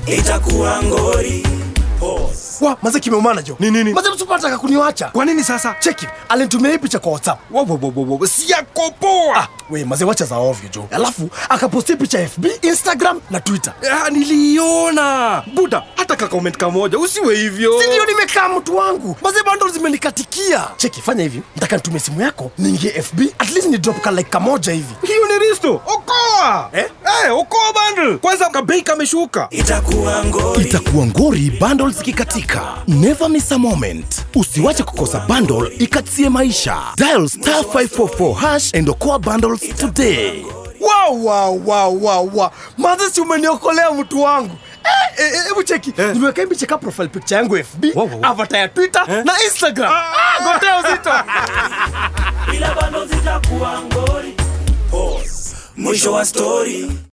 itakuwa ngori wa maze kimeumana jo Ni nini? maze msupataka kuniwacha Kwa nini sasa? cheki alinitumia hii picha kwa whatsapp Wo, wo, wo, wo, wo, si yako poa. ah, we maze wacha za ovyo jo alafu akapostia picha fb instagram na twitter Ah, niliona buda hata ka comment kamoja usiwe hivyo sindio nimekaa mtu wangu maze bando zimenikatikia cheki fanya hivi ntaka nitumie simu yako niingie fb at least ni drop ka like kamoja hivi hiyo ni risto okoa Eh? Eh, okoa bundle kwanza kabei kameshuka itakuwa ngori itakuwa ngori bundles zikikatika never miss a moment usiwache kukosa bundle ikatie maisha dial star 544 hash and okoa bundles today wow, wow, wow, wow, wow. maze si umeniokolea mtu wangu Eh, eh, eh, hebu cheki Eh. nimeweka hii cheka profile picture yangu fb Wow, wow, wow. avatar ya twitter na instagram ah, gotea uzito bila bando zitakuwa ngori mwisho wa stori